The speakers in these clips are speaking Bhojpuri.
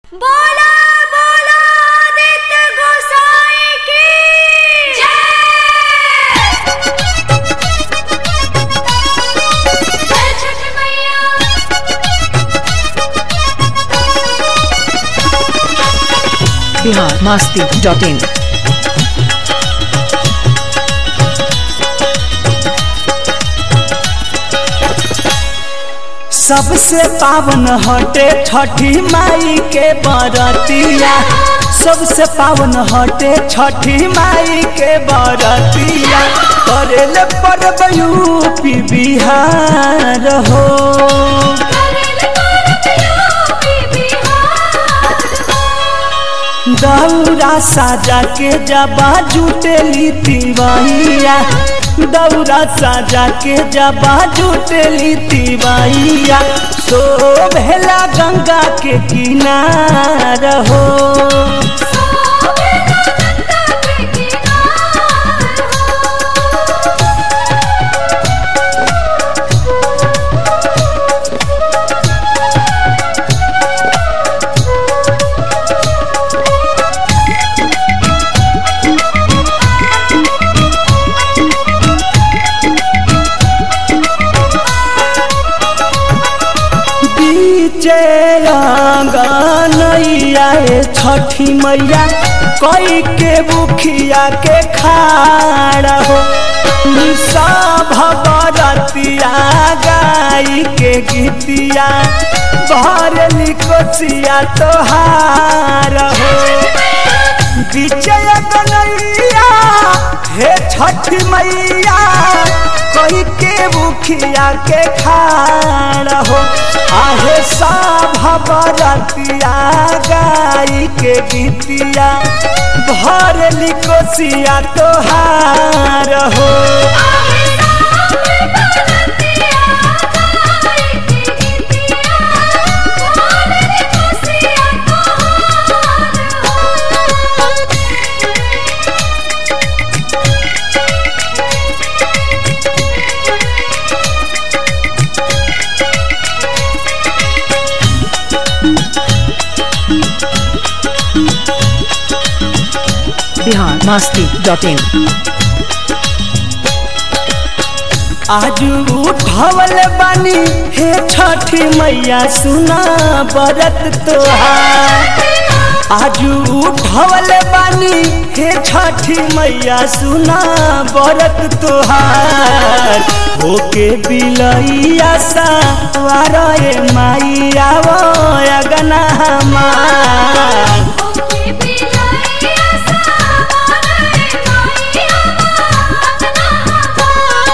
बोला बोला आदित्य गोसाई की जय जय छठ मैया बिहार मास्ती डॉट इन सबसे पावन हटे छठी माई के बरतिया सबसे पावन हटे छठी माई के बरतिया करेले पर्व यूपी बिहार हो करेल करत यूपी बिहार दौरा साजा के जबा जुटेली तिवैया दौरा साजा के जबा जुटेली तिवैया सो भेला गंगा के किनार हो सोबे गंगा के किनार हो बीचे नैया छठी मैया कई के बुखिया के खाड़ हो सब बरतिया गाई के गीतिया भरली कोचिया तोहार हो विजय कन्हैया हे छठी मैया कोई के मुखिया के खाड़ हो आहे सब बरतिया गाई के गीतिया भरली कोसिया तोहार हो आहे सामने बरतिया गाई के गीतिया भोले खुशिया तोहार हो बिहार मास्ती डॉट इन आज उठवल बानी हे छठी मैया सुना बरत तोहार आज उठवल बानी हे छठी मैया सुना बरत तोहार होके बिलैया सावार ए माई आवो अगना हमार ओके बिलैया सावरे माईया अपना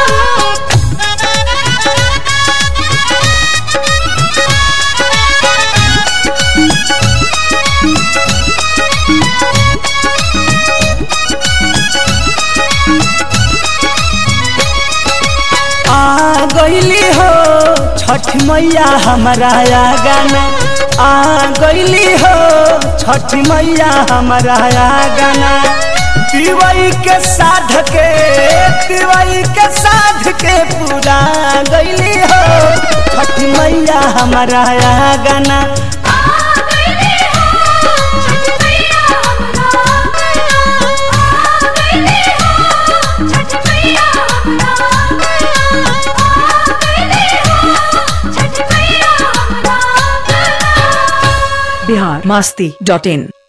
आ गईली हो छठ मैया हमारा गाना आ गईली हो छठ मैया हमारा गाना तिवई के साध के तिवई के साध के पूरा गईली हो छठ मैया हमारा गाना आ गईली हो छठ मैया हमरा आ गईली हो छठ मैया हमरा आ गईली हो छठ मैया हमरा बिहार मास्ती डॉट इन